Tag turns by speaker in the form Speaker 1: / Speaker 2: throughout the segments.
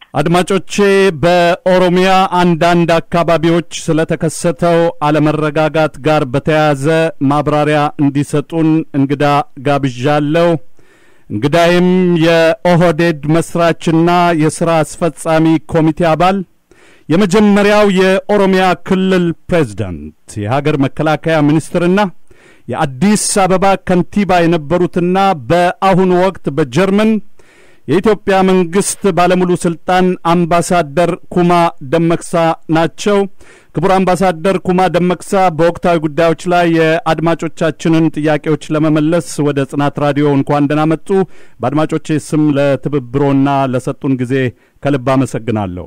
Speaker 1: አድማጮቼ በኦሮሚያ አንዳንድ አካባቢዎች ስለተከሰተው አለመረጋጋት ጋር በተያያዘ ማብራሪያ እንዲሰጡን እንግዳ ጋብዣለሁ። እንግዳይም የኦህዴድ መስራችና የሥራ አስፈጻሚ ኮሚቴ አባል የመጀመሪያው የኦሮሚያ ክልል ፕሬዝዳንት የሀገር መከላከያ ሚኒስትርና የአዲስ አበባ ከንቲባ የነበሩትና በአሁኑ ወቅት በጀርመን የኢትዮጵያ መንግስት ባለሙሉ ስልጣን አምባሳደር ኩማ ደመቅሳ ናቸው። ክቡር አምባሳደር ኩማ ደመቅሳ በወቅታዊ ጉዳዮች ላይ የአድማጮቻችንን ጥያቄዎች ለመመለስ ወደ ጽናት ራዲዮ እንኳን ደህና መጡ። በአድማጮቼ ስም ለትብብሮና ለሰጡን ጊዜ ከልብ አመሰግናለሁ።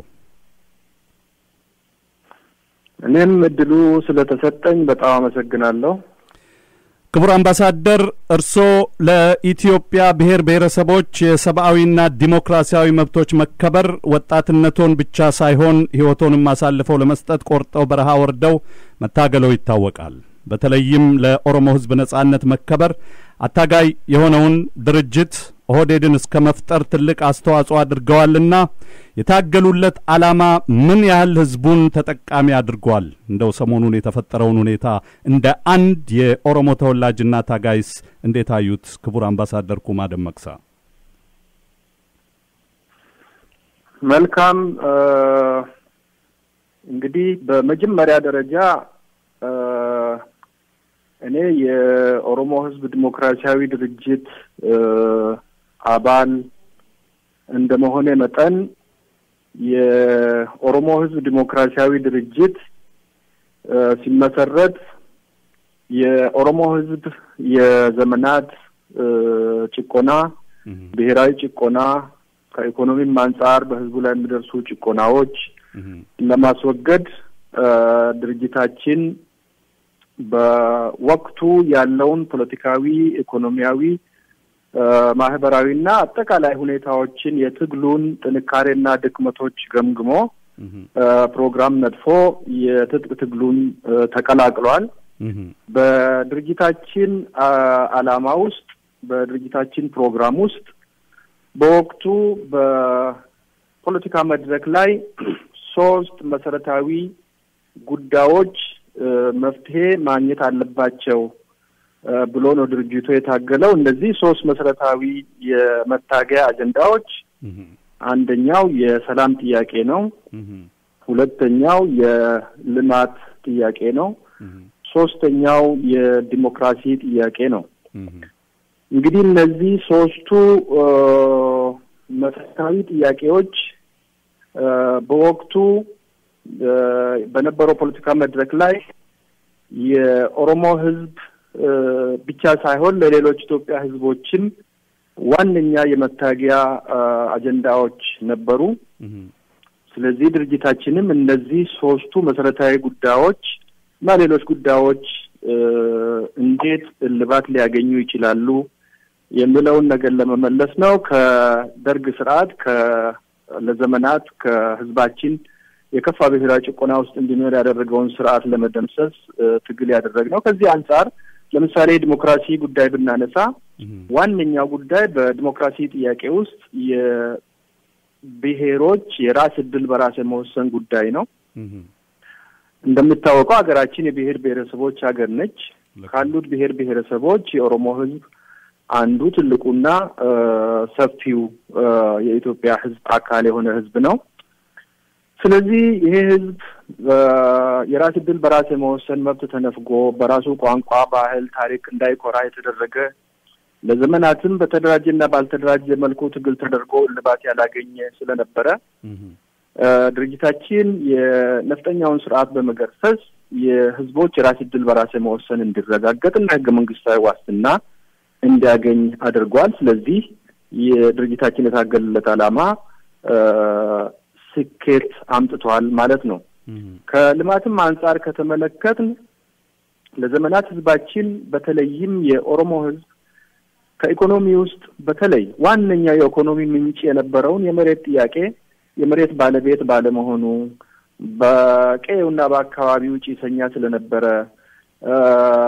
Speaker 2: እኔም እድሉ ስለተሰጠኝ በጣም አመሰግናለሁ።
Speaker 1: ክቡር አምባሳደር እርስዎ ለኢትዮጵያ ብሔር ብሔረሰቦች የሰብአዊና ዲሞክራሲያዊ መብቶች መከበር ወጣትነቶን ብቻ ሳይሆን ሕይወቶንም አሳልፈው ለመስጠት ቆርጠው በረሃ ወርደው መታገለው ይታወቃል። በተለይም ለኦሮሞ ሕዝብ ነጻነት መከበር አታጋይ የሆነውን ድርጅት ኦህዴድን እስከ መፍጠር ትልቅ አስተዋጽኦ አድርገዋልና የታገሉለት ዓላማ ምን ያህል ህዝቡን ተጠቃሚ አድርጓል? እንደው ሰሞኑን የተፈጠረውን ሁኔታ እንደ አንድ የኦሮሞ ተወላጅና ታጋይስ እንዴት አዩት? ክቡር አምባሳደር ኩማ ደመቅሳ።
Speaker 2: መልካም እንግዲህ በመጀመሪያ ደረጃ እኔ የኦሮሞ ህዝብ ዲሞክራሲያዊ ድርጅት አባል እንደመሆኔ መጠን የኦሮሞ ህዝብ ዲሞክራሲያዊ ድርጅት ሲመሰረት የኦሮሞ ህዝብ የዘመናት ጭቆና፣ ብሔራዊ ጭቆና ከኢኮኖሚም አንጻር በህዝቡ ላይ የሚደርሱ ጭቆናዎች ለማስወገድ ድርጅታችን በወቅቱ ያለውን ፖለቲካዊ፣ ኢኮኖሚያዊ፣ ማህበራዊና አጠቃላይ ሁኔታዎችን የትግሉን ጥንካሬና ድክመቶች ገምግሞ ፕሮግራም ነድፎ የትጥቅ ትግሉን ተቀላቅሏል። በድርጅታችን ዓላማ ውስጥ በድርጅታችን ፕሮግራም ውስጥ በወቅቱ በፖለቲካ መድረክ ላይ ሶስት መሰረታዊ ጉዳዮች መፍትሄ ማግኘት አለባቸው ብሎ ነው ድርጅቱ የታገለው። እነዚህ ሶስት መሰረታዊ የመታገያ አጀንዳዎች አንደኛው የሰላም ጥያቄ ነው። ሁለተኛው የልማት ጥያቄ ነው። ሶስተኛው የዲሞክራሲ ጥያቄ ነው። እንግዲህ እነዚህ ሶስቱ መሰረታዊ ጥያቄዎች በወቅቱ በነበረው ፖለቲካ መድረክ ላይ የኦሮሞ ሕዝብ ብቻ ሳይሆን ለሌሎች ኢትዮጵያ ሕዝቦችም ዋነኛ የመታገያ አጀንዳዎች ነበሩ። ስለዚህ ድርጅታችንም እነዚህ ሶስቱ መሰረታዊ ጉዳዮች እና ሌሎች ጉዳዮች እንዴት እልባት ሊያገኙ ይችላሉ የሚለውን ነገር ለመመለስ ነው። ከደርግ ስርዓት ለዘመናት ከህዝባችን የከፋ ብሔራዊ ጭቆና ውስጥ እንዲኖር ያደረገውን ስርዓት ለመደምሰስ ትግል ያደረግነው። ከዚህ አንጻር ለምሳሌ የዲሞክራሲ ጉዳይ ብናነሳ ዋነኛው ጉዳይ በዲሞክራሲ ጥያቄ ውስጥ የብሔሮች የራስ እድል በራስ የመወሰን ጉዳይ ነው። እንደሚታወቀው ሀገራችን የብሔር ብሔረሰቦች ሀገር ነች። ካሉት ብሔር ብሔረሰቦች የኦሮሞ ህዝብ አንዱ ትልቁና ሰፊው የኢትዮጵያ ህዝብ አካል የሆነ ህዝብ ነው። ስለዚህ ይሄ ህዝብ የራስ እድል በራስ የመወሰን መብት ተነፍጎ በራሱ ቋንቋ፣ ባህል፣ ታሪክ እንዳይኮራ የተደረገ ለዘመናትም በተደራጀና ባልተደራጀ መልኩ ትግል ተደርጎ እልባት ያላገኘ ስለነበረ ድርጅታችን የነፍጠኛውን ስርዓት በመገርሰስ የህዝቦች የራስ እድል በራስ የመወሰን እንዲረጋገጥና ህገ መንግስታዊ ዋስትና እንዲያገኝ አድርጓል። ስለዚህ የድርጅታችን የታገለለት ዓላማ ስኬት አምጥቷል ማለት ነው። ከልማትም አንጻር ከተመለከትን ለዘመናት ህዝባችን በተለይም የኦሮሞ ህዝብ ከኢኮኖሚ ውስጥ በተለይ ዋነኛው የኢኮኖሚ ምንጭ የነበረውን የመሬት ጥያቄ የመሬት ባለቤት ባለመሆኑ በቀዬውና በአካባቢው ጭሰኛ ስለነበረ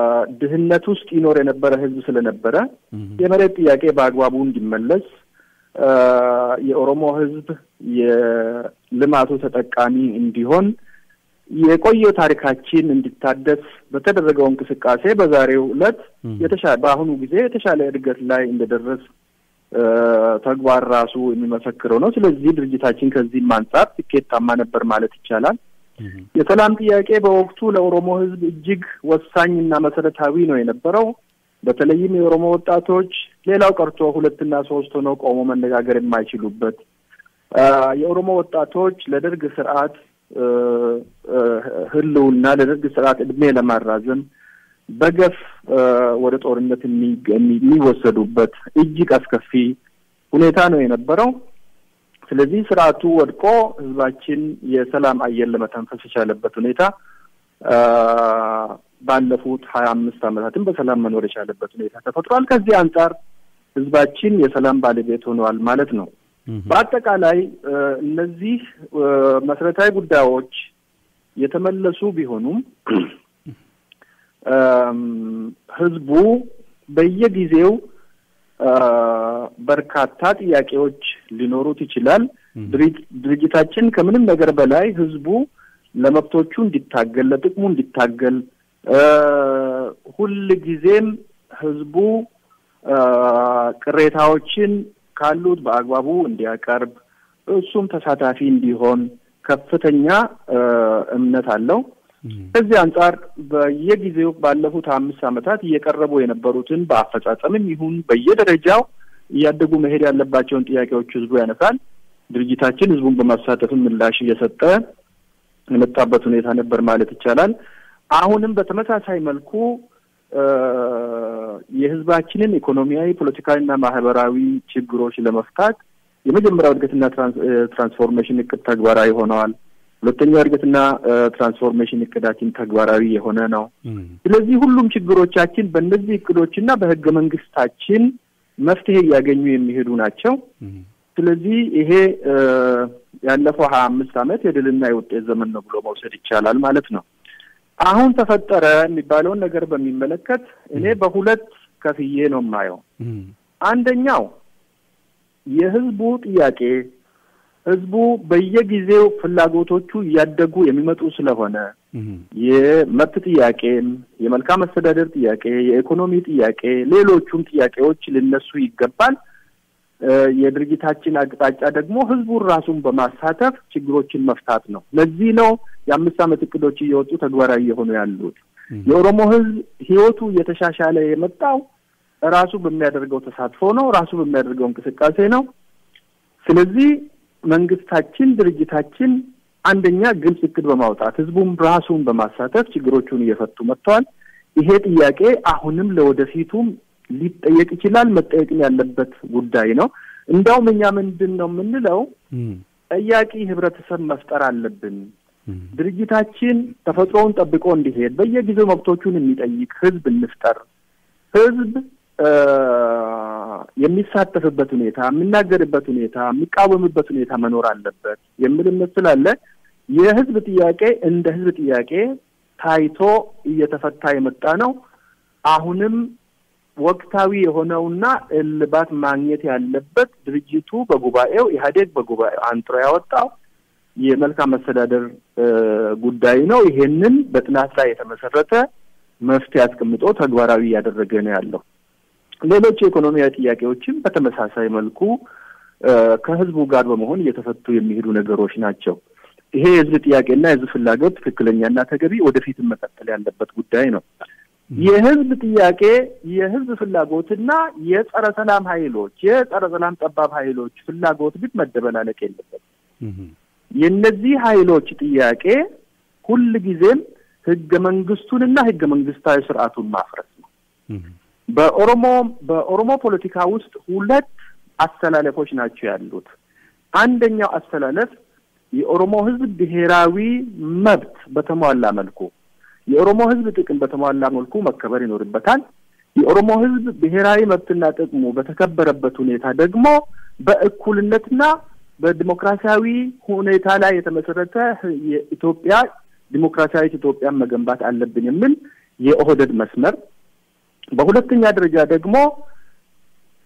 Speaker 2: ድህነት ውስጥ ይኖር የነበረ ህዝብ ስለነበረ የመሬት ጥያቄ በአግባቡ እንዲመለስ የኦሮሞ ሕዝብ የልማቱ ተጠቃሚ እንዲሆን የቆየው ታሪካችን እንዲታደስ በተደረገው እንቅስቃሴ በዛሬው ዕለት የተሻለ በአሁኑ ጊዜ የተሻለ እድገት ላይ እንደደረስ ተግባር ራሱ የሚመሰክረው ነው። ስለዚህ ድርጅታችን ከዚህም አንጻር ስኬታማ ነበር ማለት ይቻላል። የሰላም ጥያቄ በወቅቱ ለኦሮሞ ሕዝብ እጅግ ወሳኝና መሰረታዊ ነው የነበረው። በተለይም የኦሮሞ ወጣቶች ሌላው ቀርቶ ሁለትና ሶስት ሆነው ቆሞ መነጋገር የማይችሉበት የኦሮሞ ወጣቶች ለደርግ ስርዓት ህልውና ለደርግ ስርዓት እድሜ ለማራዘም በገፍ ወደ ጦርነት የሚወሰዱበት እጅግ አስከፊ ሁኔታ ነው የነበረው። ስለዚህ ስርዓቱ ወድቆ ህዝባችን የሰላም አየር ለመተንፈስ የቻለበት ሁኔታ ባለፉት ሀያ አምስት ዓመታትም በሰላም መኖር የቻለበት ሁኔታ ተፈጥሯል። ከዚህ አንጻር ህዝባችን የሰላም ባለቤት ሆነዋል ማለት ነው። በአጠቃላይ እነዚህ መሰረታዊ ጉዳዮች የተመለሱ ቢሆኑም ህዝቡ በየጊዜው በርካታ ጥያቄዎች ሊኖሩት ይችላል። ድርጅታችን ከምንም ነገር በላይ ህዝቡ ለመብቶቹ እንዲታገል፣ ለጥቅሙ እንዲታገል ሁል ጊዜም ህዝቡ ቅሬታዎችን ካሉት በአግባቡ እንዲያቀርብ እሱም ተሳታፊ እንዲሆን ከፍተኛ እምነት አለው። ከዚህ አንጻር በየጊዜው ባለፉት አምስት ዓመታት እየቀረቡ የነበሩትን በአፈጻጸምም ይሁን በየደረጃው እያደጉ መሄድ ያለባቸውን ጥያቄዎች ህዝቡ ያነሳል። ድርጅታችን ህዝቡን በማሳተፍም ምላሽ እየሰጠ የመጣበት ሁኔታ ነበር ማለት ይቻላል። አሁንም በተመሳሳይ መልኩ የህዝባችንን ኢኮኖሚያዊ፣ ፖለቲካዊና ማህበራዊ ችግሮች ለመፍታት የመጀመሪያው እድገትና ትራንስፎርሜሽን እቅድ ተግባራዊ ሆነዋል። ሁለተኛው እድገትና ትራንስፎርሜሽን እቅዳችን ተግባራዊ የሆነ ነው። ስለዚህ ሁሉም ችግሮቻችን በእነዚህ እቅዶችና በህገ መንግስታችን መፍትሄ እያገኙ የሚሄዱ ናቸው። ስለዚህ ይሄ ያለፈው ሀያ አምስት ዓመት የድልና የውጤት ዘመን ነው ብሎ መውሰድ ይቻላል ማለት ነው። አሁን ተፈጠረ የሚባለውን ነገር በሚመለከት እኔ በሁለት ከፍዬ ነው የማየው። አንደኛው የህዝቡ ጥያቄ ህዝቡ በየጊዜው ፍላጎቶቹ እያደጉ የሚመጡ ስለሆነ የመብት ጥያቄም፣ የመልካም አስተዳደር ጥያቄ፣ የኢኮኖሚ ጥያቄ፣ ሌሎቹም ጥያቄዎች ሊነሱ ይገባል። የድርጅታችን አቅጣጫ ደግሞ ህዝቡን ራሱን በማሳተፍ ችግሮችን መፍታት ነው። ለዚህ ነው የአምስት ዓመት እቅዶች እየወጡ ተግባራዊ የሆኑ ያሉት። የኦሮሞ ህዝብ ህይወቱ እየተሻሻለ የመጣው ራሱ በሚያደርገው ተሳትፎ ነው። ራሱ በሚያደርገው እንቅስቃሴ ነው። ስለዚህ መንግስታችን፣ ድርጅታችን አንደኛ ግልጽ እቅድ በማውጣት ህዝቡም ራሱን በማሳተፍ ችግሮቹን እየፈቱ መጥተዋል። ይሄ ጥያቄ አሁንም ለወደፊቱም ሊጠየቅ ይችላል። መጠየቅም ያለበት ጉዳይ ነው። እንዲያውም እኛ ምንድን ነው የምንለው ጠያቂ ህብረተሰብ መፍጠር አለብን። ድርጅታችን ተፈጥሮውን ጠብቆ እንዲሄድ በየጊዜው መብቶቹን የሚጠይቅ ህዝብ እንፍጠር። ህዝብ የሚሳተፍበት ሁኔታ፣ የሚናገርበት ሁኔታ፣ የሚቃወምበት ሁኔታ መኖር አለበት የሚል እምነት ስላለ የህዝብ ጥያቄ እንደ ህዝብ ጥያቄ ታይቶ እየተፈታ የመጣ ነው። አሁንም ወቅታዊ የሆነውና እልባት ማግኘት ያለበት ድርጅቱ በጉባኤው ኢህአዴግ በጉባኤው አንጥሮ ያወጣው የመልካም መስተዳደር ጉዳይ ነው። ይሄንን በጥናት ላይ የተመሰረተ መፍትሄ አስቀምጦ ተግባራዊ እያደረገ ነው ያለው። ሌሎች የኢኮኖሚያዊ ጥያቄዎችም በተመሳሳይ መልኩ ከህዝቡ ጋር በመሆን እየተፈቱ የሚሄዱ ነገሮች ናቸው። ይሄ የህዝብ ጥያቄና የህዝብ ፍላጎት ትክክለኛና ተገቢ ወደፊትም መቀጠል ያለበት ጉዳይ ነው። የህዝብ ጥያቄ የህዝብ ፍላጎትና የጸረ ሰላም ኃይሎች የጸረ ሰላም ጠባብ ኃይሎች ፍላጎት ግን መደበላለቅ የለበትም። የእነዚህ ኃይሎች ጥያቄ ሁል ጊዜም ህገ መንግስቱንና ህገ መንግስታዊ ስርዓቱን ማፍረስ ነው። በኦሮሞ በኦሮሞ ፖለቲካ ውስጥ ሁለት አስተላለፎች ናቸው ያሉት። አንደኛው አስተላለፍ የኦሮሞ ህዝብ ብሔራዊ መብት በተሟላ መልኩ የኦሮሞ ህዝብ ጥቅም በተሟላ መልኩ መከበር ይኖርበታል። የኦሮሞ ህዝብ ብሔራዊ መብትና ጥቅሙ በተከበረበት ሁኔታ ደግሞ በእኩልነትና በዲሞክራሲያዊ ሁኔታ ላይ የተመሰረተ የኢትዮጵያ ዲሞክራሲያዊት ኢትዮጵያን መገንባት አለብን የሚል የኦህደድ መስመር፣ በሁለተኛ ደረጃ ደግሞ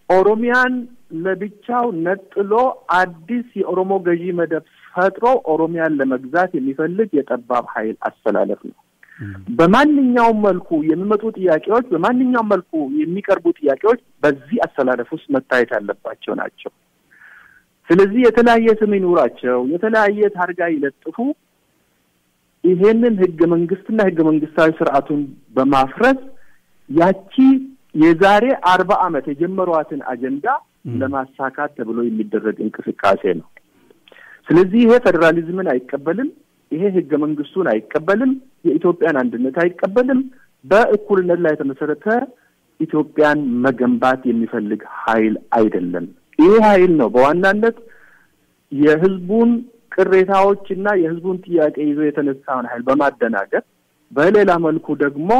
Speaker 2: ኦሮሚያን ለብቻው ነጥሎ አዲስ የኦሮሞ ገዢ መደብ ፈጥሮ ኦሮሚያን ለመግዛት የሚፈልግ የጠባብ ኃይል አስተላለፍ ነው። በማንኛውም መልኩ የሚመጡ ጥያቄዎች፣ በማንኛውም መልኩ የሚቀርቡ ጥያቄዎች በዚህ አስተላለፍ ውስጥ መታየት ያለባቸው ናቸው። ስለዚህ የተለያየ ስም ይኑራቸው፣ የተለያየ ታርጋ ይለጥፉ፣ ይሄንን ህገ መንግስትና ህገ መንግስታዊ ስርዓቱን በማፍረስ ያቺ የዛሬ አርባ ዓመት የጀመሯትን አጀንዳ ለማሳካት ተብሎ የሚደረግ እንቅስቃሴ ነው። ስለዚህ ይሄ ፌዴራሊዝምን አይቀበልም። ይሄ ህገ መንግስቱን አይቀበልም። የኢትዮጵያን አንድነት አይቀበልም። በእኩልነት ላይ የተመሰረተ ኢትዮጵያን መገንባት የሚፈልግ ኃይል አይደለም። ይሄ ኃይል ነው በዋናነት የህዝቡን ቅሬታዎች እና የህዝቡን ጥያቄ ይዞ የተነሳውን ኃይል በማደናገር በሌላ መልኩ ደግሞ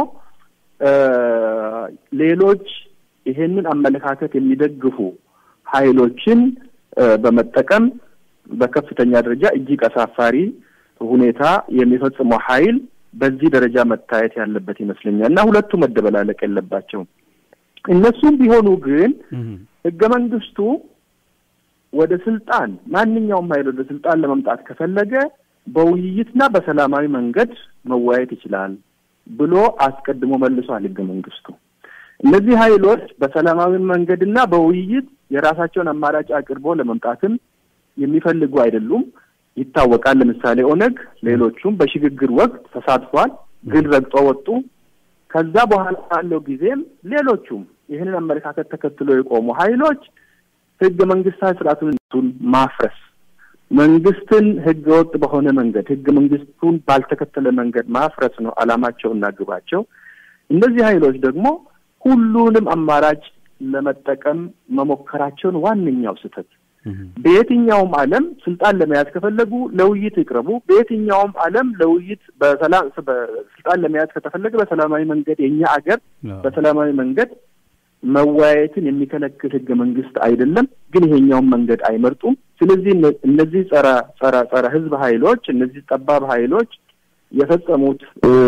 Speaker 2: ሌሎች ይሄንን አመለካከት የሚደግፉ ኃይሎችን በመጠቀም በከፍተኛ ደረጃ እጅግ አሳፋሪ ሁኔታ የሚፈጽመው ኃይል በዚህ ደረጃ መታየት ያለበት ይመስለኛል እና ሁለቱ መደበላለቅ የለባቸውም። እነሱም ቢሆኑ ግን ህገ መንግስቱ ወደ ስልጣን ማንኛውም ኃይል ወደ ስልጣን ለመምጣት ከፈለገ በውይይትና በሰላማዊ መንገድ መወያየት ይችላል ብሎ አስቀድሞ መልሷል ህገ መንግስቱ። እነዚህ ኃይሎች በሰላማዊ መንገድና በውይይት የራሳቸውን አማራጭ አቅርቦ ለመምጣትም የሚፈልጉ አይደሉም፣ ይታወቃል። ለምሳሌ ኦነግ፣ ሌሎቹም በሽግግር ወቅት ተሳትፏል፣ ግን ረግጦ ወጡ። ከዛ በኋላ ባለው ጊዜም ሌሎቹም ይህንን አመለካከት ተከትሎ የቆሙ ኃይሎች ህገ መንግስታዊ ስርዓቱን ማፍረስ መንግስትን ህገ ወጥ በሆነ መንገድ ህገ መንግስቱን ባልተከተለ መንገድ ማፍረስ ነው አላማቸውና ግባቸው። እነዚህ ኃይሎች ደግሞ ሁሉንም አማራጭ ለመጠቀም መሞከራቸውን ዋነኛው ስህተት። በየትኛውም ዓለም ስልጣን ለመያዝ ከፈለጉ ለውይይት ይቅረቡ። በየትኛውም ዓለም ለውይይት በሰላም ስልጣን ለመያዝ ከተፈለገ በሰላማዊ መንገድ የእኛ አገር በሰላማዊ መንገድ መወያየትን የሚከለክል ህገ መንግስት አይደለም። ግን ይሄኛውን መንገድ አይመርጡም። ስለዚህ እነዚህ ጸረ ጸረ ጸረ ህዝብ ኃይሎች እነዚህ ጠባብ ኃይሎች የፈጸሙት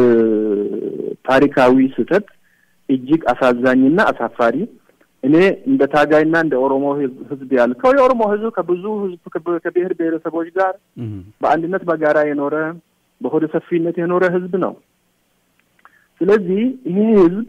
Speaker 2: ታሪካዊ ስህተት እጅግ አሳዛኝና አሳፋሪ እኔ እንደ ታጋይና እንደ ኦሮሞ ህዝብ ያልከው የኦሮሞ ህዝብ ከብዙ ህዝብ ከብሔር ብሔረሰቦች ጋር በአንድነት በጋራ የኖረ በሆደ ሰፊነት የኖረ ህዝብ ነው። ስለዚህ ይሄ ህዝብ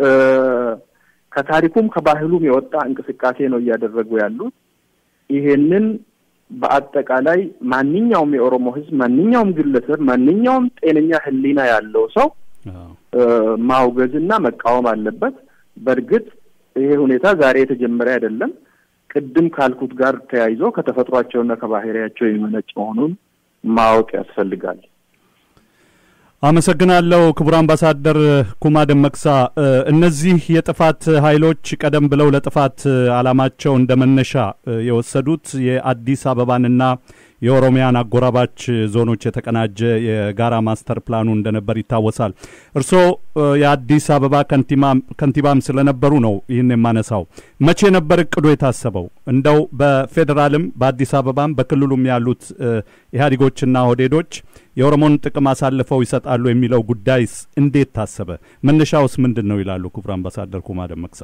Speaker 2: ከታሪኩም ከባህሉም የወጣ እንቅስቃሴ ነው እያደረጉ ያሉት። ይሄንን በአጠቃላይ ማንኛውም የኦሮሞ ህዝብ፣ ማንኛውም ግለሰብ፣ ማንኛውም ጤነኛ ህሊና ያለው ሰው ማውገዝና መቃወም አለበት። በእርግጥ ይሄ ሁኔታ ዛሬ የተጀመረ አይደለም። ቅድም ካልኩት ጋር ተያይዞ ከተፈጥሯቸውና ከባህሪያቸው የሚመነጭ መሆኑን ማወቅ ያስፈልጋል።
Speaker 1: አመሰግናለሁ ክቡር አምባሳደር ኩማ ደመቅሳ። እነዚህ የጥፋት ኃይሎች ቀደም ብለው ለጥፋት ዓላማቸው እንደ መነሻ የወሰዱት የአዲስ አበባንና የኦሮሚያን አጎራባች ዞኖች የተቀናጀ የጋራ ማስተር ፕላኑ እንደነበር ይታወሳል። እርስዎ የአዲስ አበባ ከንቲባም ስለነበሩ ነው ይህን የማነሳው። መቼ ነበር እቅዱ የታሰበው? እንደው በፌዴራልም በአዲስ አበባም በክልሉም ያሉት ኢህአዴጎችና ኦህዴዶች የኦሮሞን ጥቅም አሳልፈው ይሰጣሉ የሚለው ጉዳይስ እንዴት ታሰበ? መነሻውስ ምንድን ነው ይላሉ ክቡር አምባሳደር ኩማ ደመቅሳ።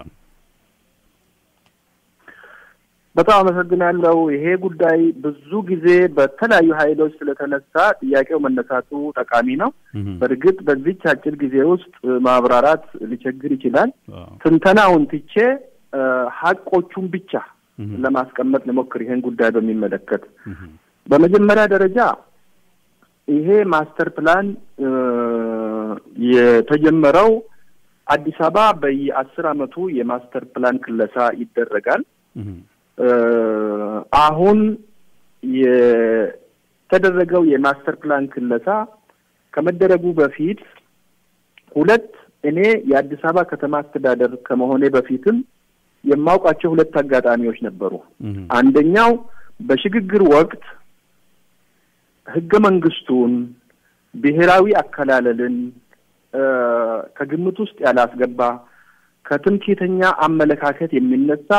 Speaker 2: በጣም አመሰግናለሁ። ይሄ ጉዳይ ብዙ ጊዜ በተለያዩ ኃይሎች ስለተነሳ ጥያቄው መነሳቱ ጠቃሚ ነው። በእርግጥ በዚች አጭር ጊዜ ውስጥ ማብራራት ሊቸግር ይችላል። ትንተናውን ትቼ ሀቆቹን ብቻ ለማስቀመጥ ልሞክር። ይሄን ጉዳይ በሚመለከት በመጀመሪያ ደረጃ ይሄ ማስተር ፕላን የተጀመረው አዲስ አበባ በየአስር አመቱ የማስተር ፕላን ክለሳ ይደረጋል። አሁን የተደረገው የማስተር ፕላን ክለሳ ከመደረጉ በፊት ሁለት እኔ የአዲስ አበባ ከተማ አስተዳደር ከመሆኔ በፊትም የማውቃቸው ሁለት አጋጣሚዎች ነበሩ። አንደኛው በሽግግር ወቅት ህገ መንግስቱን ብሔራዊ አከላለልን ከግምት ውስጥ ያላስገባ ከትምክህተኛ አመለካከት የሚነሳ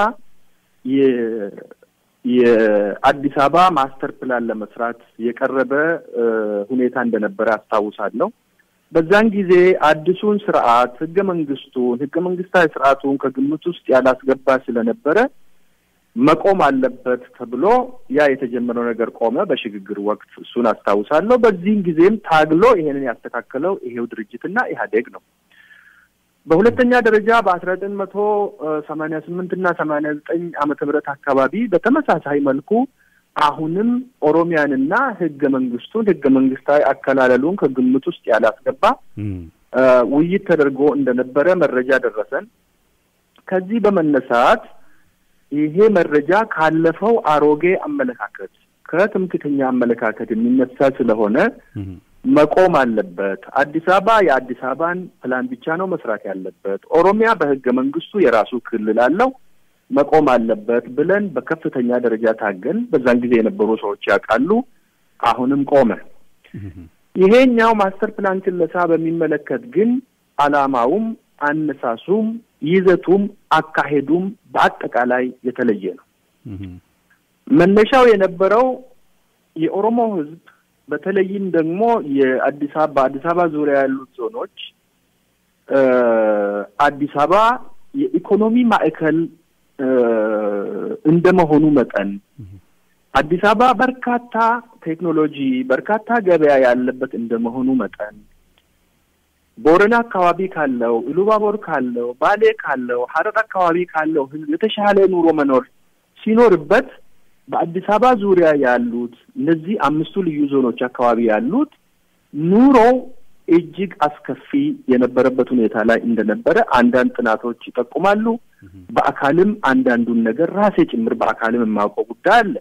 Speaker 2: የአዲስ አበባ ማስተር ፕላን ለመስራት የቀረበ ሁኔታ እንደነበረ አስታውሳለሁ። በዛን ጊዜ አዲሱን ስርዓት ህገ መንግስቱን ህገ መንግስታዊ ስርዓቱን ከግምት ውስጥ ያላስገባ ስለነበረ መቆም አለበት ተብሎ ያ የተጀመረው ነገር ቆመ። በሽግግር ወቅት እሱን አስታውሳለሁ። በዚህም ጊዜም ታግሎ ይሄንን ያስተካከለው ይሄው ድርጅትና ኢህአዴግ ነው። በሁለተኛ ደረጃ በአስራ ዘጠኝ መቶ ሰማኒያ ስምንት እና ሰማኒያ ዘጠኝ ዓመተ ምህረት አካባቢ በተመሳሳይ መልኩ አሁንም ኦሮሚያንና ህገ መንግስቱን ህገ መንግስታዊ አከላለሉን ከግምት ውስጥ ያላስገባ ውይይት ተደርጎ እንደነበረ መረጃ ደረሰን። ከዚህ በመነሳት ይሄ መረጃ ካለፈው አሮጌ አመለካከት ከትምክተኛ አመለካከት የሚነሳ ስለሆነ መቆም አለበት። አዲስ አበባ የአዲስ አበባን ፕላን ብቻ ነው መስራት ያለበት። ኦሮሚያ በህገ መንግስቱ የራሱ ክልል አለው መቆም አለበት ብለን በከፍተኛ ደረጃ ታገን። በዛን ጊዜ የነበሩ ሰዎች ያውቃሉ። አሁንም ቆመ። ይሄኛው ማስተር ፕላን ክለሳ በሚመለከት ግን አላማውም፣ አነሳሱም፣ ይዘቱም፣ አካሄዱም በአጠቃላይ የተለየ ነው። መነሻው የነበረው የኦሮሞ ህዝብ በተለይም ደግሞ የአዲስ አበባ አዲስ አበባ ዙሪያ ያሉት ዞኖች አዲስ አበባ የኢኮኖሚ ማዕከል እንደመሆኑ መጠን አዲስ አበባ በርካታ ቴክኖሎጂ፣ በርካታ ገበያ ያለበት እንደመሆኑ መጠን ቦረና አካባቢ ካለው፣ ኢሉባቦር ካለው፣ ባሌ ካለው፣ ሀረር አካባቢ ካለው ህዝብ የተሻለ ኑሮ መኖር ሲኖርበት በአዲስ አበባ ዙሪያ ያሉት እነዚህ አምስቱ ልዩ ዞኖች አካባቢ ያሉት ኑሮው እጅግ አስከፊ የነበረበት ሁኔታ ላይ እንደነበረ አንዳንድ ጥናቶች ይጠቁማሉ። በአካልም አንዳንዱን ነገር ራሴ ጭምር በአካልም የማውቀው ጉዳይ አለ።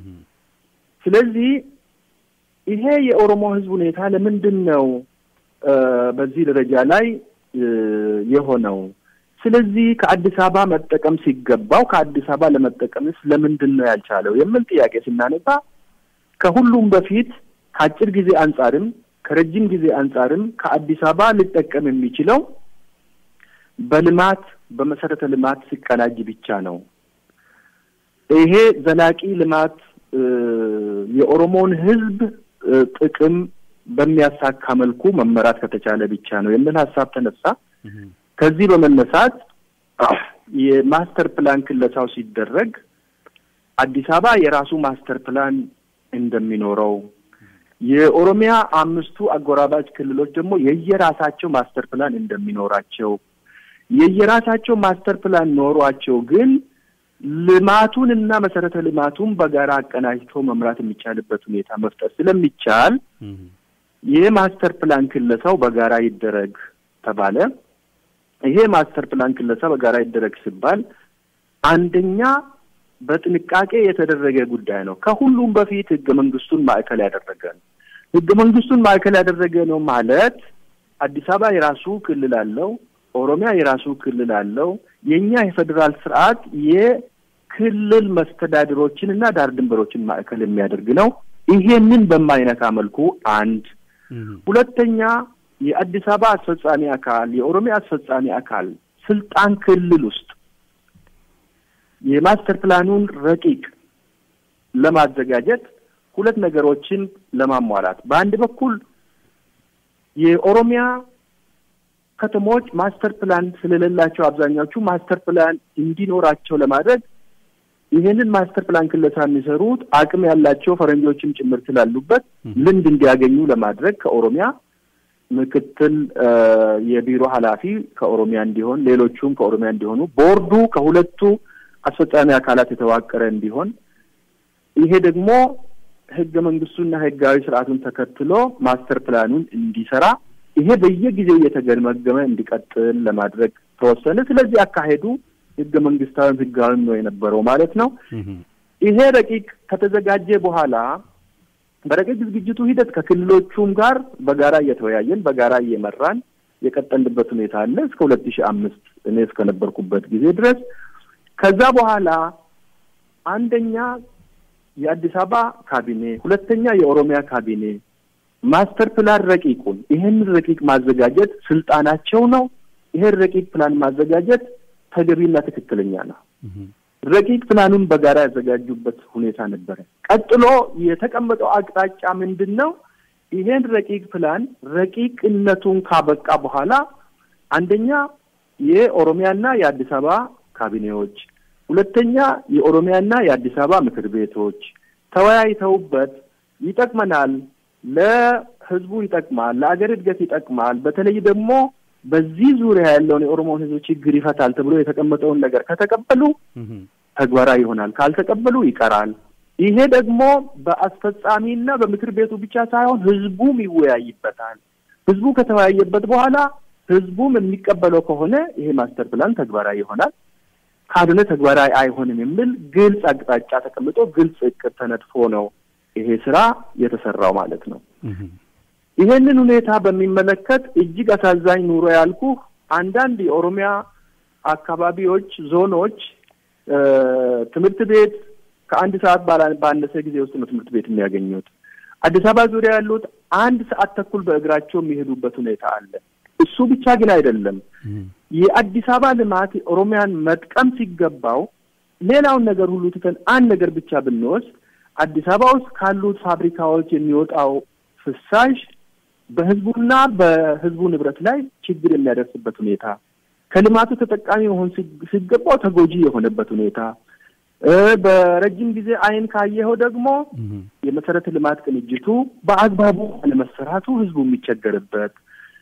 Speaker 2: ስለዚህ ይሄ የኦሮሞ ህዝብ ሁኔታ ለምንድን ነው በዚህ ደረጃ ላይ የሆነው? ስለዚህ ከአዲስ አበባ መጠቀም ሲገባው ከአዲስ አበባ ለመጠቀምስ ለምንድን ነው ያልቻለው የሚል ጥያቄ ስናነሳ ከሁሉም በፊት ከአጭር ጊዜ አንጻርም ከረጅም ጊዜ አንጻርም ከአዲስ አበባ ሊጠቀም የሚችለው በልማት በመሰረተ ልማት ሲቀናጅ ብቻ ነው። ይሄ ዘላቂ ልማት የኦሮሞን ህዝብ ጥቅም በሚያሳካ መልኩ መመራት ከተቻለ ብቻ ነው የሚል ሀሳብ ተነሳ። ከዚህ በመነሳት የማስተር ፕላን ክለሳው ሲደረግ አዲስ አበባ የራሱ ማስተር ፕላን እንደሚኖረው የኦሮሚያ አምስቱ አጎራባች ክልሎች ደግሞ የየራሳቸው ማስተር ፕላን እንደሚኖራቸው የየራሳቸው ማስተር ፕላን ኖሯቸው ግን ልማቱን እና መሰረተ ልማቱን በጋራ አቀናጅቶ መምራት የሚቻልበት ሁኔታ መፍጠር ስለሚቻል የማስተር ፕላን ክለሳው በጋራ ይደረግ ተባለ። ይሄ ማስተር ፕላን ክለሳ በጋራ ይደረግ ሲባል አንደኛ በጥንቃቄ የተደረገ ጉዳይ ነው። ከሁሉም በፊት ህገ መንግስቱን ማዕከል ያደረገ ነው። ህገ መንግስቱን ማዕከል ያደረገ ነው ማለት አዲስ አበባ የራሱ ክልል አለው፣ ኦሮሚያ የራሱ ክልል አለው። የእኛ የፌዴራል ስርዓት የክልል መስተዳድሮችን እና ዳር ድንበሮችን ማዕከል የሚያደርግ ነው። ይሄንን በማይነካ መልኩ አንድ ሁለተኛ የአዲስ አበባ አስፈጻሚ አካል የኦሮሚያ አስፈጻሚ አካል ስልጣን ክልል ውስጥ የማስተር ፕላኑን ረቂቅ ለማዘጋጀት ሁለት ነገሮችን ለማሟላት በአንድ በኩል የኦሮሚያ ከተሞች ማስተር ፕላን ስለሌላቸው አብዛኛዎቹ ማስተር ፕላን እንዲኖራቸው ለማድረግ ይህንን ማስተር ፕላን ክለሳ የሚሰሩት አቅም ያላቸው ፈረንጆችም ጭምር ስላሉበት ልምድ እንዲያገኙ ለማድረግ ከኦሮሚያ ምክትል የቢሮ ኃላፊ ከኦሮሚያ እንዲሆን፣ ሌሎቹም ከኦሮሚያ እንዲሆኑ፣ ቦርዱ ከሁለቱ አስፈጻሚ አካላት የተዋቀረ እንዲሆን ይሄ ደግሞ ህገ መንግስቱና ህጋዊ ስርዓቱን ተከትሎ ማስተር ፕላኑን እንዲሰራ ይሄ በየጊዜው እየተገመገመ እንዲቀጥል ለማድረግ ተወሰነ። ስለዚህ አካሄዱ ህገ መንግስታዊም ህጋዊም ነው የነበረው ማለት ነው። ይሄ ረቂቅ ከተዘጋጀ በኋላ በረቂቅ ዝግጅቱ ሂደት ከክልሎቹም ጋር በጋራ እየተወያየን በጋራ እየመራን የቀጠልንበት ሁኔታ አለ እስከ ሁለት ሺህ አምስት እኔ እስከነበርኩበት ጊዜ ድረስ። ከዛ በኋላ አንደኛ የአዲስ አበባ ካቢኔ፣ ሁለተኛ የኦሮሚያ ካቢኔ ማስተር ፕላን ረቂቁን ይህንን ረቂቅ ማዘጋጀት ስልጣናቸው ነው። ይሄን ረቂቅ ፕላን ማዘጋጀት ተገቢና ትክክለኛ ነው። ረቂቅ ፕላኑን በጋራ ያዘጋጁበት ሁኔታ ነበረ። ቀጥሎ የተቀመጠው አቅጣጫ ምንድን ነው? ይሄን ረቂቅ ፕላን ረቂቅነቱን ካበቃ በኋላ አንደኛ የኦሮሚያና የአዲስ አበባ ካቢኔዎች፣ ሁለተኛ የኦሮሚያና የአዲስ አበባ ምክር ቤቶች ተወያይተውበት ይጠቅመናል፣ ለህዝቡ ይጠቅማል፣ ለአገር እድገት ይጠቅማል፣ በተለይ ደግሞ በዚህ ዙሪያ ያለውን የኦሮሞን ህዝብ ችግር ይፈታል ተብሎ የተቀመጠውን ነገር ከተቀበሉ ተግባራዊ ይሆናል፣ ካልተቀበሉ ይቀራል። ይሄ ደግሞ በአስፈጻሚና በምክር ቤቱ ብቻ ሳይሆን ህዝቡም ይወያይበታል። ህዝቡ ከተወያየበት በኋላ ህዝቡም የሚቀበለው ከሆነ ይሄ ማስተር ፕላን ተግባራዊ ይሆናል፣ ካልሆነ ተግባራዊ አይሆንም የሚል ግልጽ አቅጣጫ ተቀምጦ ግልጽ እቅድ ተነድፎ ነው ይሄ ስራ የተሰራው ማለት ነው። ይሄንን ሁኔታ በሚመለከት እጅግ አሳዛኝ ኑሮ ያልኩ አንዳንድ የኦሮሚያ አካባቢዎች፣ ዞኖች ትምህርት ቤት ከአንድ ሰዓት ባነሰ ጊዜ ውስጥ ነው ትምህርት ቤት የሚያገኙት። አዲስ አበባ ዙሪያ ያሉት አንድ ሰዓት ተኩል በእግራቸው የሚሄዱበት ሁኔታ አለ። እሱ ብቻ ግን አይደለም። የአዲስ አበባ ልማት ኦሮሚያን መጥቀም ሲገባው ሌላውን ነገር ሁሉ ትተን አንድ ነገር ብቻ ብንወስድ አዲስ አበባ ውስጥ ካሉት ፋብሪካዎች የሚወጣው ፍሳሽ በህዝቡና በህዝቡ ንብረት ላይ ችግር የሚያደርስበት ሁኔታ፣ ከልማቱ ተጠቃሚ መሆን ሲገባው ተጎጂ የሆነበት ሁኔታ፣ በረጅም ጊዜ አይን ካየኸው ደግሞ የመሰረተ ልማት ቅንጅቱ በአግባቡ አለመሰራቱ ህዝቡ የሚቸገርበት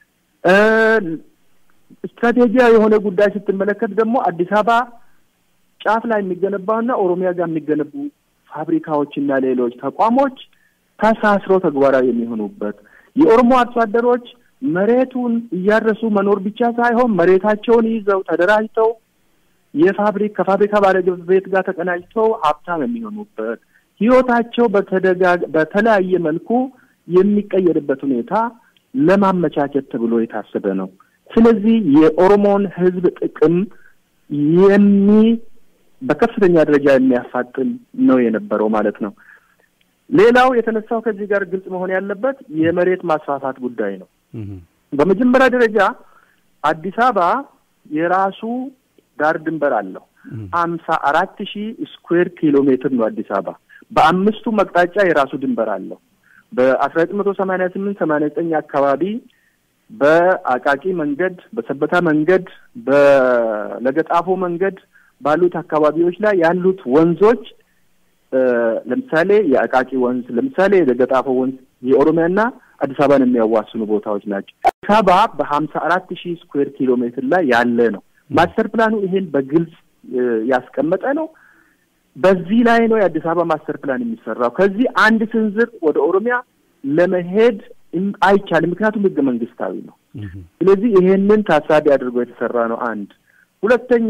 Speaker 2: ስትራቴጂያዊ የሆነ ጉዳይ ስትመለከት ደግሞ አዲስ አበባ ጫፍ ላይ የሚገነባውና ኦሮሚያ ጋር የሚገነቡ ፋብሪካዎችና ሌሎች ተቋሞች ተሳስረው ተግባራዊ የሚሆኑበት የኦሮሞ አርሶ አደሮች መሬቱን እያረሱ መኖር ብቻ ሳይሆን መሬታቸውን ይዘው ተደራጅተው የፋብሪክ ከፋብሪካ ባለቤት ጋር ተቀናጅተው ሀብታም የሚሆኑበት ህይወታቸው በተደጋ በተለያየ መልኩ የሚቀየርበት ሁኔታ ለማመቻቸት ተብሎ የታሰበ ነው። ስለዚህ የኦሮሞን ህዝብ ጥቅም የሚ በከፍተኛ ደረጃ የሚያፋጥን ነው የነበረው ማለት ነው። ሌላው የተነሳው ከዚህ ጋር ግልጽ መሆን ያለበት የመሬት ማስፋፋት ጉዳይ ነው። በመጀመሪያ ደረጃ አዲስ አበባ የራሱ ዳር ድንበር አለው። አምሳ አራት ሺህ ስኩዌር ኪሎ ሜትር ነው አዲስ አበባ። በአምስቱ መቅጣጫ የራሱ ድንበር አለው። በአስራ ዘጠኝ መቶ ሰማኒያ ስምንት ሰማኒያ ዘጠኝ አካባቢ በአቃቂ መንገድ፣ በሰበታ መንገድ፣ በለገጣፎ መንገድ ባሉት አካባቢዎች ላይ ያሉት ወንዞች ለምሳሌ የአቃቂ ወንዝ፣ ለምሳሌ የለገጣፎ ወንዝ የኦሮሚያና አዲስ አበባን የሚያዋስኑ ቦታዎች ናቸው። አዲስ አበባ በሀምሳ አራት ሺህ ስኩዌር ኪሎ ሜትር ላይ ያለ ነው። ማስተር ፕላኑ ይሄን በግልጽ ያስቀመጠ ነው። በዚህ ላይ ነው የአዲስ አበባ ማስተር ፕላን የሚሰራው። ከዚህ አንድ ስንዝር ወደ ኦሮሚያ ለመሄድ አይቻልም፣ ምክንያቱም ህገ መንግስታዊ ነው። ስለዚህ ይሄንን ታሳቢ አድርጎ የተሰራ ነው። አንድ ሁለተኛ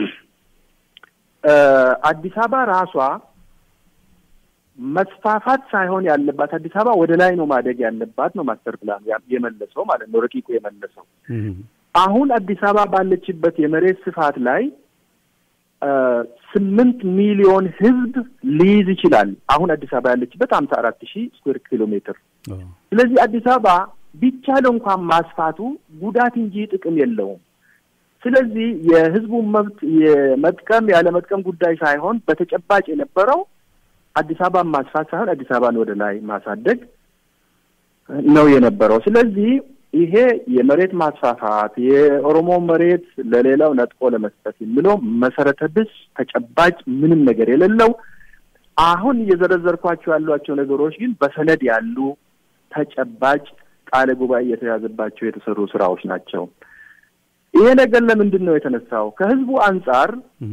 Speaker 2: አዲስ አበባ ራሷ መስፋፋት ሳይሆን ያለባት አዲስ አበባ ወደ ላይ ነው ማደግ ያለባት ነው ማስተር ፕላን የመለሰው ማለት ነው፣ ረቂቁ የመለሰው። አሁን አዲስ አበባ ባለችበት የመሬት ስፋት ላይ ስምንት ሚሊዮን ህዝብ ሊይዝ ይችላል። አሁን አዲስ አበባ ያለችበት ሀምሳ አራት ሺህ ስኩዌር ኪሎ ሜትር። ስለዚህ አዲስ አበባ ቢቻል እንኳን ማስፋቱ ጉዳት እንጂ ጥቅም የለውም። ስለዚህ የህዝቡን መብት የመጥቀም ያለ መጥቀም ጉዳይ ሳይሆን በተጨባጭ የነበረው አዲስ አበባን ማስፋት ሳይሆን አዲስ አበባን ወደ ላይ ማሳደግ ነው የነበረው። ስለዚህ ይሄ የመሬት ማስፋፋት የኦሮሞ መሬት ለሌላው ነጥቆ ለመስጠት የሚለው መሰረተ ቢስ ተጨባጭ ምንም ነገር የሌለው አሁን እየዘረዘርኳቸው ያሏቸው ነገሮች ግን በሰነድ ያሉ ተጨባጭ ቃለ ጉባኤ እየተያዘባቸው የተሰሩ ስራዎች ናቸው። ይሄ ነገር ለምንድን ነው የተነሳው? ከህዝቡ አንጻር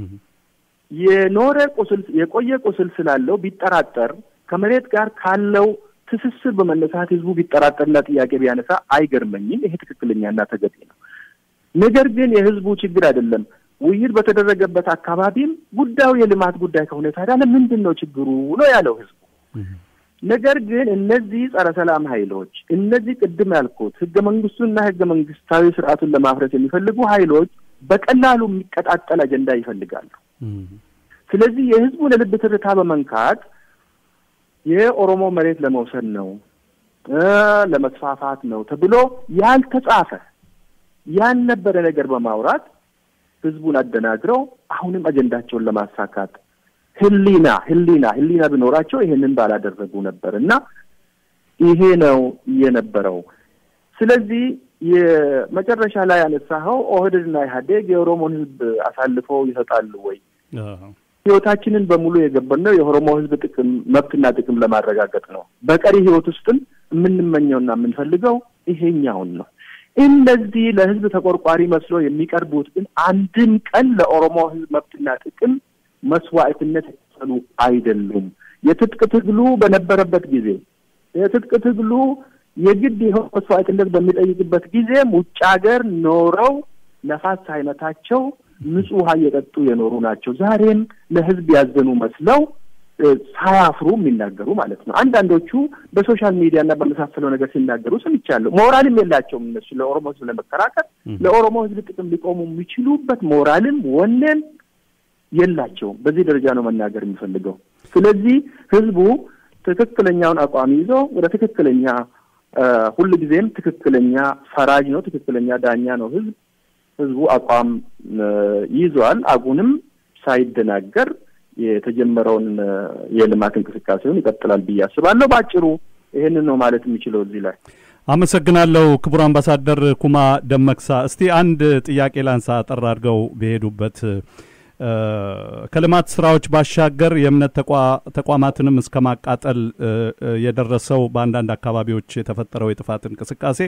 Speaker 2: የኖረ ቁስል የቆየ ቁስል ስላለው ቢጠራጠር ከመሬት ጋር ካለው ትስስር በመነሳት ህዝቡ ቢጠራጠርና ጥያቄ ቢያነሳ አይገርመኝም። ይሄ ትክክለኛና ተገቢ ነው። ነገር ግን የህዝቡ ችግር አይደለም። ውይይት በተደረገበት አካባቢም ጉዳዩ የልማት ጉዳይ ከሆነ ታዲያ ለምንድን ነው ችግሩ ነው ያለው ህዝቡ። ነገር ግን እነዚህ ጸረ ሰላም ኃይሎች እነዚህ ቅድም ያልኩት ህገ መንግስቱንና ህገ መንግስታዊ ስርዓቱን ለማፍረስ የሚፈልጉ ኃይሎች በቀላሉ የሚቀጣጠል አጀንዳ ይፈልጋሉ። ስለዚህ የህዝቡን የልብ ትርታ በመንካት የኦሮሞ መሬት ለመውሰድ ነው ለመስፋፋት ነው ተብሎ ያልተጻፈ ያልነበረ ነገር በማውራት ህዝቡን አደናግረው አሁንም አጀንዳቸውን ለማሳካት ህሊና ህሊና ህሊና ቢኖራቸው ይሄንን ባላደረጉ ነበር እና ይሄ ነው የነበረው። ስለዚህ የመጨረሻ ላይ ያነሳኸው ኦህዴድና ኢህአዴግ የኦሮሞን ህዝብ አሳልፈው ይሰጣሉ ወይ? ህይወታችንን በሙሉ የገበርነው የኦሮሞ ህዝብ ጥቅም መብትና ጥቅም ለማረጋገጥ ነው። በቀሪ ህይወት ውስጥም የምንመኘውና የምንፈልገው ይሄኛውን ነው። እነዚህ ለህዝብ ተቆርቋሪ መስሎ የሚቀርቡት ግን አንድም ቀን ለኦሮሞ ህዝብ መብትና ጥቅም መስዋዕትነት የከፈሉ አይደሉም። የትጥቅ ትግሉ በነበረበት ጊዜ የትጥቅ ትግሉ የግድ ይኸው መስዋዕትነት በሚጠይቅበት ጊዜም ውጭ ሀገር ኖረው ነፋስ ሳይመታቸው ንጹህ ውሃ እየጠጡ የኖሩ ናቸው። ዛሬም ለህዝብ ያዘኑ መስለው ሳያፍሩ የሚናገሩ ማለት ነው። አንዳንዶቹ በሶሻል ሚዲያ እና በመሳሰለው ነገር ሲናገሩ ሰምቻለሁ። ሞራልም የላቸውም እነሱ ለኦሮሞ ህዝብ ለመከራከር ለኦሮሞ ህዝብ ጥቅም ሊቆሙ የሚችሉበት ሞራልም ወኔም የላቸውም። በዚህ ደረጃ ነው መናገር የሚፈልገው። ስለዚህ ህዝቡ ትክክለኛውን አቋም ይዞ ወደ ትክክለኛ ሁል ጊዜም ትክክለኛ ፈራጅ ነው፣ ትክክለኛ ዳኛ ነው ህዝብ ህዝቡ አቋም ይዟል። አሁንም ሳይደናገር የተጀመረውን የልማት እንቅስቃሴውን ይቀጥላል ብዬ አስባለሁ። በአጭሩ ይህንን ነው ማለት የሚችለው እዚህ ላይ።
Speaker 1: አመሰግናለሁ ክቡር አምባሳደር ኩማ ደመቅሳ። እስቲ አንድ ጥያቄ ላንሳ አጠር አድርገው በሄዱበት ከልማት ስራዎች ባሻገር የእምነት ተቋማትንም እስከ ማቃጠል የደረሰው በአንዳንድ አካባቢዎች የተፈጠረው የጥፋት እንቅስቃሴ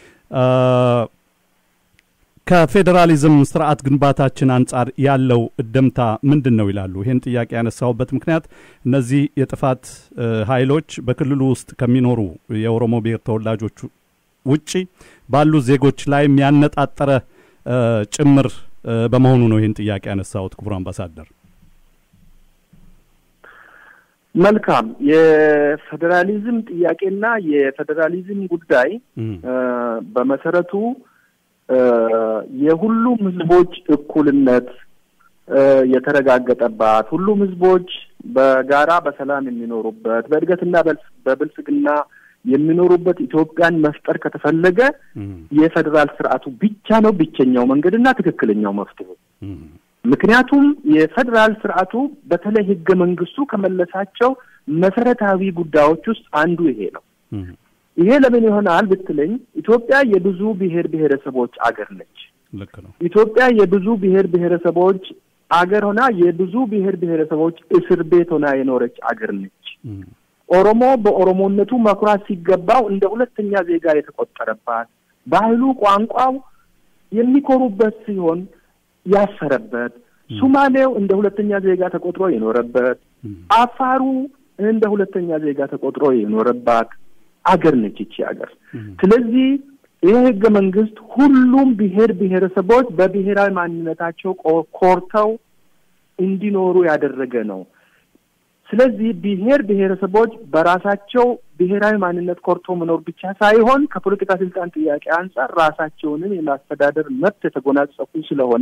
Speaker 1: ከፌዴራሊዝም ስርዓት ግንባታችን አንጻር ያለው እደምታ ምንድን ነው ይላሉ። ይህን ጥያቄ ያነሳሁበት ምክንያት እነዚህ የጥፋት ኃይሎች በክልሉ ውስጥ ከሚኖሩ የኦሮሞ ብሔር ተወላጆች ውጪ ባሉ ዜጎች ላይ ያነጣጠረ ጭምር በመሆኑ ነው ይህን ጥያቄ ያነሳሁት። ክቡር አምባሳደር።
Speaker 2: መልካም። የፌዴራሊዝም ጥያቄና የፌዴራሊዝም ጉዳይ በመሰረቱ የሁሉም ህዝቦች እኩልነት የተረጋገጠባት ሁሉም ህዝቦች በጋራ በሰላም የሚኖሩበት በእድገትና በብልጽግና የሚኖሩበት ኢትዮጵያን መፍጠር ከተፈለገ የፌዴራል ስርዓቱ ብቻ ነው ብቸኛው መንገድና ትክክለኛው መፍትሄ። ምክንያቱም የፌዴራል ስርዓቱ በተለይ ህገ መንግስቱ ከመለሳቸው መሰረታዊ ጉዳዮች ውስጥ አንዱ ይሄ ነው። ይሄ ለምን ይሆናል ብትለኝ ኢትዮጵያ የብዙ ብሔር ብሔረሰቦች አገር ነች።
Speaker 1: ልክ ነው።
Speaker 2: ኢትዮጵያ የብዙ ብሔር ብሔረሰቦች አገር ሆና የብዙ ብሔር ብሔረሰቦች እስር ቤት ሆና የኖረች አገር ነች። ኦሮሞ በኦሮሞነቱ መኩራት ሲገባው እንደ ሁለተኛ ዜጋ የተቆጠረባት፣ ባህሉ፣ ቋንቋው የሚኮሩበት ሲሆን ያፈረበት፣ ሱማሌው እንደ ሁለተኛ ዜጋ ተቆጥሮ የኖረበት፣ አፋሩ እንደ ሁለተኛ ዜጋ ተቆጥሮ የኖረባት አገር ነች ይቺ አገር። ስለዚህ ይህ ህገ መንግስት ሁሉም ብሔር ብሔረሰቦች በብሔራዊ ማንነታቸው ኮርተው እንዲኖሩ ያደረገ ነው። ስለዚህ ብሔር ብሔረሰቦች በራሳቸው ብሔራዊ ማንነት ኮርቶ መኖር ብቻ ሳይሆን ከፖለቲካ ስልጣን ጥያቄ አንጻር ራሳቸውንም የማስተዳደር መብት የተጎናጸፉ ስለሆነ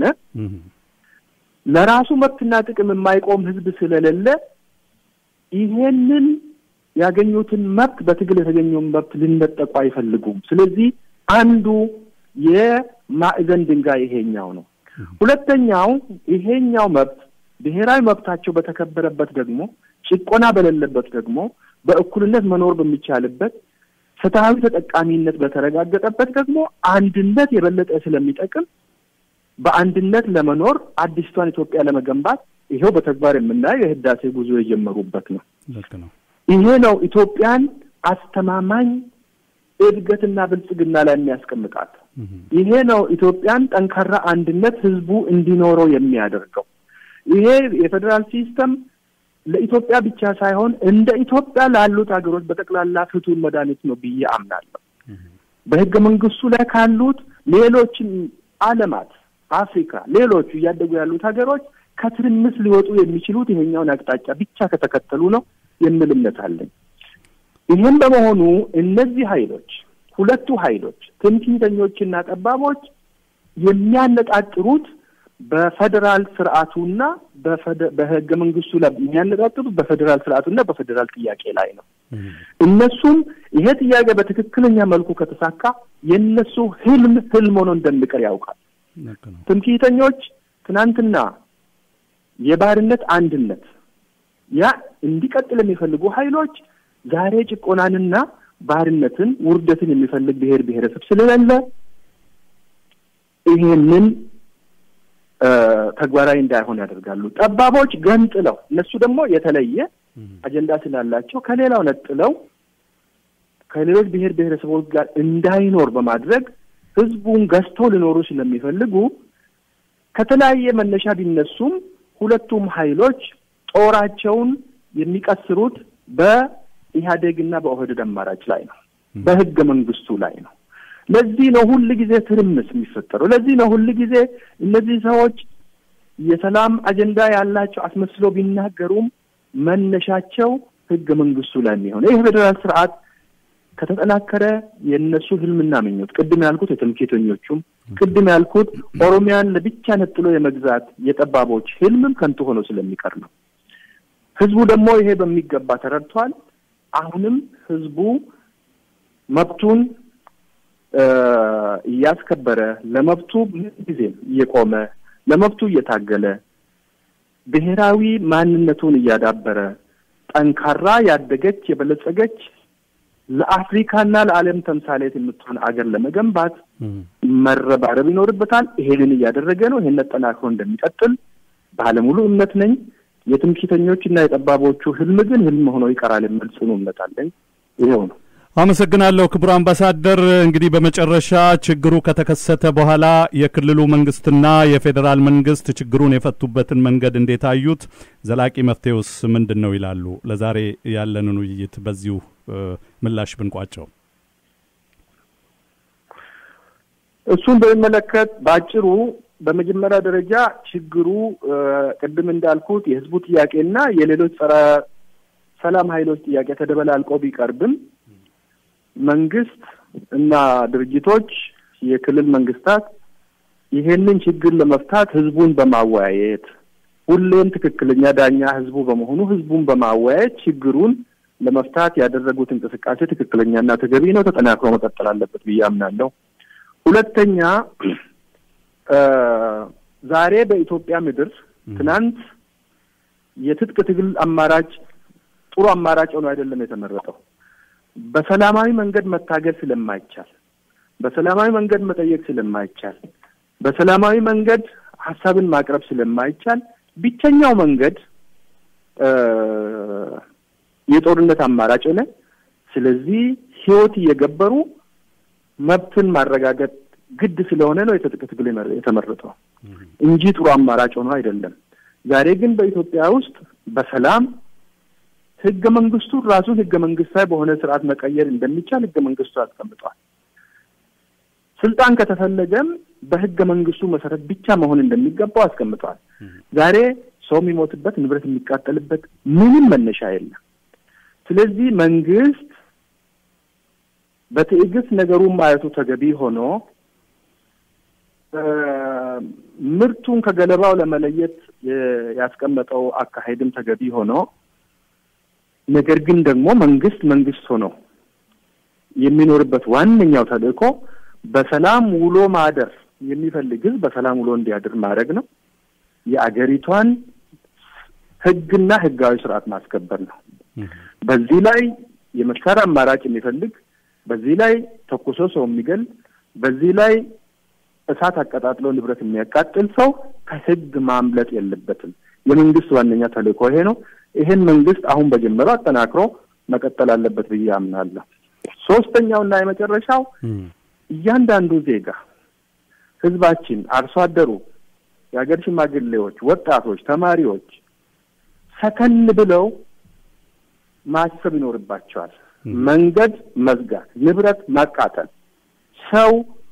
Speaker 2: ለራሱ መብትና ጥቅም የማይቆም ህዝብ ስለሌለ ይሄንን ያገኙትን መብት በትግል የተገኘውን መብት ሊነጠቁ አይፈልጉም። ስለዚህ አንዱ የማዕዘን ድንጋይ ይሄኛው ነው። ሁለተኛው ይሄኛው መብት ብሔራዊ መብታቸው በተከበረበት ደግሞ ጭቆና በሌለበት ደግሞ በእኩልነት መኖር በሚቻልበት ፍትሐዊ ተጠቃሚነት በተረጋገጠበት ደግሞ አንድነት የበለጠ ስለሚጠቅም በአንድነት ለመኖር አዲስቷን ኢትዮጵያ ለመገንባት ይኸው በተግባር የምናየው የህዳሴ ጉዞ የጀመሩበት ነው።
Speaker 1: ልክ ነው።
Speaker 2: ይሄ ነው ኢትዮጵያን አስተማማኝ እድገትና ብልጽግና ላይ የሚያስቀምጣት። ይሄ ነው ኢትዮጵያን ጠንካራ አንድነት ህዝቡ እንዲኖረው የሚያደርገው። ይሄ የፌዴራል ሲስተም ለኢትዮጵያ ብቻ ሳይሆን እንደ ኢትዮጵያ ላሉት ሀገሮች በጠቅላላ ፍቱን መድኃኒት ነው ብዬ አምናለሁ። በህገ መንግስቱ ላይ ካሉት ሌሎችም ዓለማት አፍሪካ፣ ሌሎቹ እያደጉ ያሉት ሀገሮች ከትርምስ ሊወጡ የሚችሉት ይሄኛውን አቅጣጫ ብቻ ከተከተሉ ነው የሚል እምነት አለኝ። ይህም በመሆኑ እነዚህ ኃይሎች ሁለቱ ኃይሎች ትምክህተኞችና ጠባቦች የሚያነጣጥሩት በፌዴራል ስርዓቱና በህገ መንግስቱ ላይ የሚያነጣጥሩት በፌዴራል ስርዓቱና በፌዴራል ጥያቄ ላይ ነው። እነሱም ይሄ ጥያቄ በትክክለኛ መልኩ ከተሳካ የእነሱ ህልም ህልም ሆኖ እንደሚቀር ያውቃል። ትምክህተኞች ትናንትና የባርነት አንድነት ያ እንዲቀጥል የሚፈልጉ ኃይሎች ዛሬ ጭቆናንና ባርነትን፣ ውርደትን የሚፈልግ ብሔር ብሔረሰብ ስለሌለ ይሄንን ተግባራዊ እንዳይሆን ያደርጋሉ። ጠባቦች ገንጥለው እነሱ ደግሞ የተለየ አጀንዳ ስላላቸው ከሌላው ነጥለው ከሌሎች ብሔር ብሔረሰቦች ጋር እንዳይኖር በማድረግ ህዝቡን ገዝተው ሊኖሩ ስለሚፈልጉ ከተለያየ መነሻ ቢነሱም ሁለቱም ኃይሎች ጦራቸውን የሚቀስሩት በኢህአዴግና በኦህዴድ አማራጭ ላይ ነው፣ በህገ መንግስቱ ላይ ነው። ለዚህ ነው ሁል ጊዜ ትርምስ የሚፈጠረው። ለዚህ ነው ሁል ጊዜ እነዚህ ሰዎች የሰላም አጀንዳ ያላቸው አስመስለው ቢናገሩም መነሻቸው ህገ መንግስቱ ላይ የሚሆነው ይህ ፌዴራል ስርዓት ከተጠናከረ የእነሱ ህልምና ምኞት ቅድም ያልኩት የትምክህተኞቹም ቅድም ያልኩት ኦሮሚያን ለብቻ ነጥሎ የመግዛት የጠባቦች ህልምም ከንቱ ሆኖ ስለሚቀር ነው። ህዝቡ ደግሞ ይሄ በሚገባ ተረድቷል። አሁንም ህዝቡ መብቱን እያስከበረ ለመብቱ ጊዜም እየቆመ ለመብቱ እየታገለ ብሔራዊ ማንነቱን እያዳበረ ጠንካራ ያደገች የበለጸገች ለአፍሪካና ለዓለም ተምሳሌት የምትሆን አገር ለመገንባት መረባረብ ይኖርበታል። ይሄንን እያደረገ ነው። ይሄን ጠናክሮ እንደሚቀጥል ባለሙሉ እምነት ነኝ። የትምክህተኞች እና የጠባቦቹ ህልም ግን ህልም ሆኖ ይቀራል የሚል ጽኑ እምነት አለኝ። ይኸው ነው።
Speaker 1: አመሰግናለሁ ክቡር አምባሳደር። እንግዲህ በመጨረሻ ችግሩ ከተከሰተ በኋላ የክልሉ መንግስትና የፌዴራል መንግስት ችግሩን የፈቱበትን መንገድ እንዴት አዩት? ዘላቂ መፍትሄውስ ምንድን ነው ይላሉ? ለዛሬ ያለንን ውይይት በዚሁ ምላሽ ብንቋጨው።
Speaker 2: እሱን በሚመለከት በአጭሩ በመጀመሪያ ደረጃ ችግሩ ቅድም እንዳልኩት የህዝቡ ጥያቄና የሌሎች ጸረ ሰላም ኃይሎች ጥያቄ ተደበላልቆ ቢቀርብም መንግስት እና ድርጅቶች፣ የክልል መንግስታት ይሄንን ችግር ለመፍታት ህዝቡን በማወያየት ሁሌም ትክክለኛ ዳኛ ህዝቡ በመሆኑ ህዝቡን በማወያየት ችግሩን ለመፍታት ያደረጉት እንቅስቃሴ ትክክለኛና ተገቢ ነው፣ ተጠናክሮ መቀጠል አለበት ብዬ አምናለሁ። ሁለተኛ ዛሬ በኢትዮጵያ ምድር ትናንት የትጥቅ ትግል አማራጭ ጥሩ አማራጭ ሆኖ አይደለም የተመረጠው። በሰላማዊ መንገድ መታገል ስለማይቻል፣ በሰላማዊ መንገድ መጠየቅ ስለማይቻል፣ በሰላማዊ መንገድ ሀሳብን ማቅረብ ስለማይቻል ብቸኛው መንገድ የጦርነት አማራጭ ሆነ። ስለዚህ ህይወት እየገበሩ መብትን ማረጋገጥ ግድ ስለሆነ ነው የትጥቅ ትግል የተመረጠው እንጂ ጥሩ አማራጭ ሆኖ አይደለም። ዛሬ ግን በኢትዮጵያ ውስጥ በሰላም ህገ መንግስቱ ራሱን ህገ መንግስታዊ በሆነ ስርዓት መቀየር እንደሚቻል ህገ መንግስቱ አስቀምጧል። ስልጣን ከተፈለገም በህገ መንግስቱ መሰረት ብቻ መሆን እንደሚገባው አስቀምጧል። ዛሬ ሰው የሚሞትበት ንብረት የሚቃጠልበት ምንም መነሻ የለም። ስለዚህ መንግስት በትዕግስት ነገሩን ማየቱ ተገቢ ሆኖ ምርቱን ከገለባው ለመለየት ያስቀመጠው አካሄድም ተገቢ ሆኖ ነገር ግን ደግሞ መንግስት መንግስት ሆኖ የሚኖርበት ዋነኛው ተልእኮ በሰላም ውሎ ማደር የሚፈልግ ህዝብ በሰላም ውሎ እንዲያድር ማድረግ ነው። የአገሪቷን ህግና ህጋዊ ስርዓት ማስከበር ነው። በዚህ ላይ የመሳሪያ አማራጭ የሚፈልግ በዚህ ላይ ተኩሶ ሰው የሚገል በዚህ ላይ እሳት አቀጣጥሎ ንብረት የሚያቃጥል ሰው ከህግ ማምለጥ የለበትም። የመንግስት ዋነኛ ተልእኮ ይሄ ነው። ይሄን መንግስት አሁን በጀመረው አጠናክሮ መቀጠል አለበት ብዬ አምናለሁ። ሶስተኛውና የመጨረሻው እያንዳንዱ ዜጋ ህዝባችን፣ አርሶ አደሩ፣ የሀገር ሽማግሌዎች፣ ወጣቶች፣ ተማሪዎች ሰከን ብለው ማሰብ ይኖርባቸዋል። መንገድ መዝጋት፣ ንብረት ማቃጠል፣ ሰው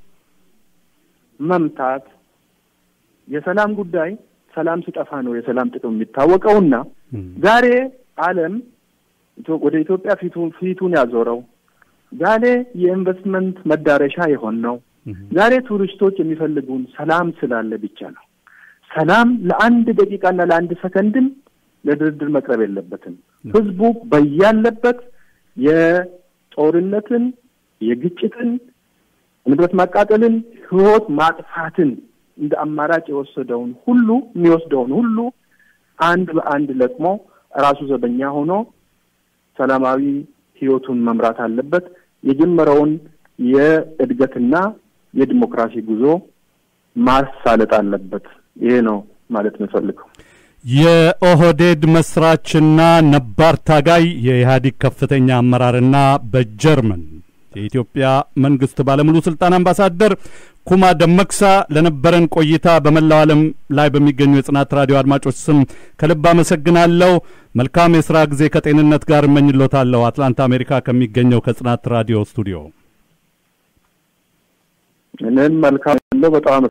Speaker 2: መምታት የሰላም ጉዳይ ሰላም ሲጠፋ ነው የሰላም ጥቅም የሚታወቀውና ዛሬ ዓለም ወደ ኢትዮጵያ ፊቱን ፊቱን ያዞረው ዛሬ የኢንቨስትመንት መዳረሻ የሆን ነው። ዛሬ ቱሪስቶች የሚፈልጉን ሰላም ስላለ ብቻ ነው። ሰላም ለአንድ ደቂቃና ለአንድ ሰከንድም ለድርድር መቅረብ የለበትም። ህዝቡ በያለበት የጦርነትን፣ የግጭትን፣ ንብረት ማቃጠልን፣ ህይወት ማጥፋትን እንደ አማራጭ የወሰደውን ሁሉ የሚወስደውን ሁሉ አንድ በአንድ ለቅሞ ራሱ ዘበኛ ሆኖ ሰላማዊ ህይወቱን መምራት አለበት። የጀመረውን የእድገትና የዲሞክራሲ ጉዞ ማሳለጥ አለበት። ይሄ ነው ማለት የምፈልገው።
Speaker 1: የኦህዴድ መስራችና ነባር ታጋይ የኢህአዴግ ከፍተኛ አመራርና በጀርመን የኢትዮጵያ መንግስት ባለሙሉ ስልጣን አምባሳደር ኩማ ደመክሳ ለነበረን ቆይታ በመላው ዓለም ላይ በሚገኙ የጽናት ራዲዮ አድማጮች ስም ከልብ አመሰግናለሁ። መልካም የስራ ጊዜ ከጤንነት ጋር እመኝሎታለሁ። አትላንታ አሜሪካ ከሚገኘው ከጽናት ራዲዮ ስቱዲዮ
Speaker 2: እኔም መልካም ያለው በጣም